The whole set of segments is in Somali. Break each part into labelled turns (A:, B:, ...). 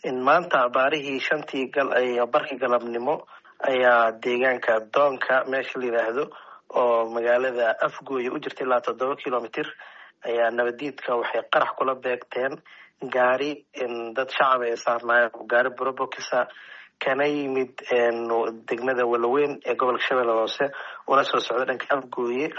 A: maanta abaarihii shantii barkii galabnimo ayaa deegaanka doonka meesha la yidhaahdo oo magaalada afgooya u jirta ilaa toddoba kilomitr ayaa nabadiidka waxay qarax kula beegteen gaari dad shacab ay saarnaayeen gaari burobokisa kana yimid degmada walaweyn ee gobolka shabeelle hoose una soo socda dhanka afgooye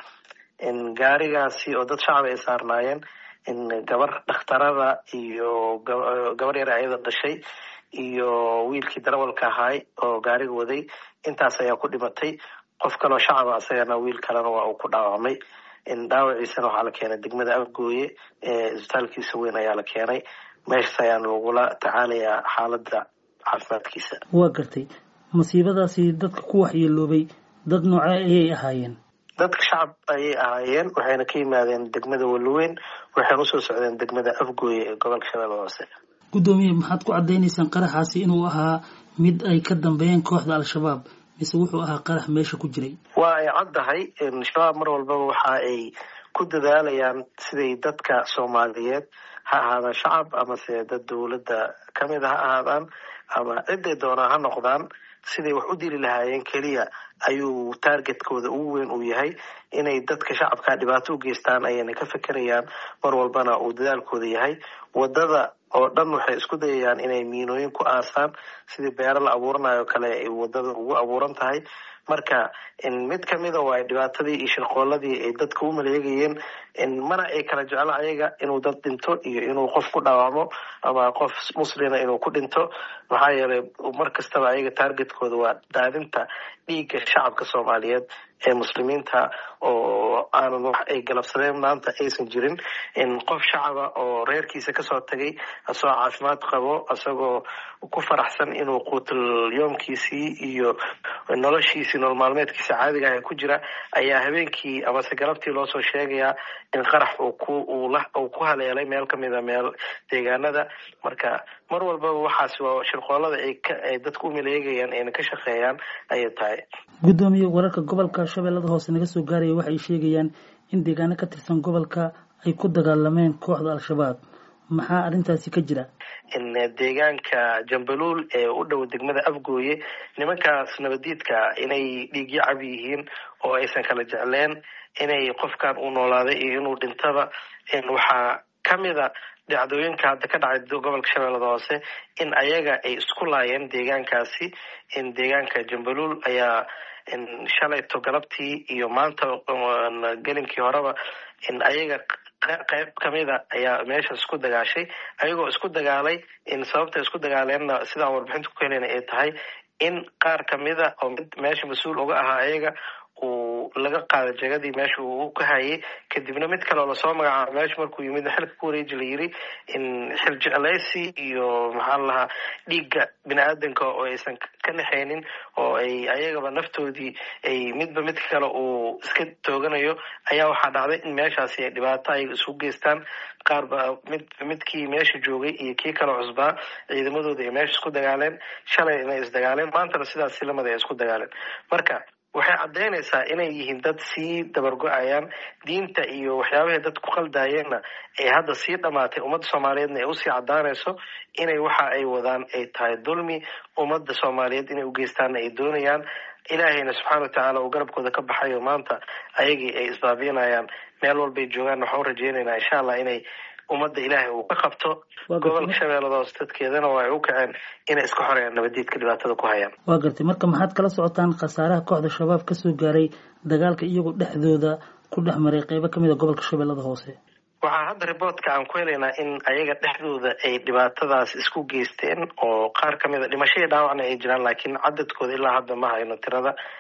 A: gaarigaasi oo dad shacab ay saarnaayeen gabar dhakhtarada iyo gabar yar ayada dhashay iyo wiilkii darawalka ahaay oo gaariga waday intaas ayaa ku dhimatay qof kaloo shacaba asagana wiil kalena waa uu ku dhaawacmay dhaawaciisana waxaa la keenay degmada afgooye isbitaalkiisa weyn ayaa la keenay meeshas ayaan lagula tacaalayaa xaaladda caafimaadkiisa
B: waa gartay masiibadaasi dadka ku waxyeeloobay dad nooce ayay ahaayeen
A: dadka shacab ayay ahaayeen waxayna ka yimaadeen degmada walaweyn waxayna usoo socdeen degmada afgooye ee gobolka shabeelle hoose
B: guddoomiye maxaad ku caddaynaysaan qaraxaasi inuu ahaa mid ay ka dambeeyeen kooxda al-shabaab mise wuxuu ahaa qarax meesha ku jiray
A: waa ay caddahay shabaab mar walbaba waxa ay ku dadaalayaan siday dadka soomaaliyeed ha ahaadaan shacab amase dad dowladda kamid a ha ahaadaan ama ciday doonaa ha noqdaan siday wax u dili lahaayeen keliya ayuu taargetkooda ugu weyn uu yahay inay dadka shacabka dhibaato u geystaan ayayna ka fekerayaan mar walbana uu dadaalkooda yahay wadada oo dhan waxay isku dayayaan inay miinooyin ku aasaan sidii beero la abuuranayo kale ay wadada ugu abuuran tahay marka mid kamida waa dhibaatadii iyo shirqooladii ay dadka u maleegayeen mana ay kala jeclo ayaga inuu dad dhinto iyo inuu qof ku dhaawacmo ama qof muslina inuu ku dhinto maxaa yeelay mar kastaba ayaga taargetkooda waa daadinta dhiigga shacabka soomaaliyeed ee muslimiinta oo aanan wax ay galabsadeen maanta aysan jirin qof shacaba oo reerkiisa kasoo tagay asagoo caafimaad qabo asagoo ku faraxsan inuu quutul yoomkiisii iyo noloshiisii nolol maalmeedkiisa caadiga ah ku jira ayaa habeenkii amase galabtii loosoo sheegayaa in qarax uu ku uu ku haleelay meel kamida meel deegaanada marka mar walbaba waxaas waa shirqoolada ay dadka u maleegayaan ayna ka shaqeeyaan ayay tahay
B: guddoomiye wararka gobolka shabeellada hoose naga soo gaaraya waxay sheegayaan in deegaano ka tirsan gobolka ay ku dagaalameen kooxda al-shabaab maxaa arrintaasi ka jira
A: deegaanka jambaluul ee u dhow degmada afgooye nimankaas nabadiidka inay dhiigyo cab yihiin oo aysan kala jecleen inay qofkan uu noolaaday iyo inuu dhintaba waxaa kamida dhacdooyinka hadda ka dhacay gobolka shabeellada hoose in ayaga ay isku laayeen deegaankaasi in deegaanka jambaluul ayaa shalayto galabtii iyo maanta gelinkii horeba in ayaga qayb kamida ayaa meesha isku dagaashay ayagoo isku dagaalay in sababta isku dagaaleenna sidaan warbixinta ku helena ay tahay in qaar kamida oo mid meesha mas-uul uga ahaa ayaga uu laga qaada jegadii meesha uu ka hayay kadibna mid kaleoo lasoo magacaabo meesha markuu yimid xilka ku wareeji la yiri in xil jeclaysi iyo maxaa lahaa dhiigga bini aadanka oo aysan ka naxeynin oo ay ayagaba naftoodii ay midba midka kale uu iska tooganayo ayaa waxaa dhacday in meeshaasi ay dhibaato ayaga isu geystaan qaar ba mid midkii meesha joogay iyo kii kale cusbaa ciidamadooda ay meesha isku dagaaleen shalay inay isdagaaleen maantana sidaas lamada ay isku dagaaleen marka waxay caddaynaysaa inay yihiin dad sii dabargo-ayaan diinta iyo waxyaabahay dad ku qaldayeenna ay hadda sii dhamaatay ummadda soomaaliyeedna ay usii caddaanayso inay waxa ay wadaan ay tahay dulmi ummadda soomaaliyeed inay ugeystaanna ay doonayaan ilaahayna subxaana wa tacaala uu garabkooda ka baxayo maanta ayagii ay isbaabinayaan meel walbay joogaan waxaan u rajeynaynaa insha allah inay ummadda ilaahay uu ka qabto gobolka shabeellada hoose dadkeedana waa ay u kaceen inay iska xoreeyaan nabadiidka dhibaatada ku hayaan
B: waa gartay marka maxaad kala socotaan khasaaraha kooxda shabaab kasoo gaaray dagaalka iyagoo dhexdooda ku dhex maray qeybo kamid a gobolka shabeellada hoose
A: waxaa hadda riboortka aan ku helaynaa in ayaga dhexdooda ay dhibaatadaas isku geysteen oo qaar kamid a dhimashadii dhaawacna ay jiraan laakiin cadadkooda ilaa hadda ma hayno tirada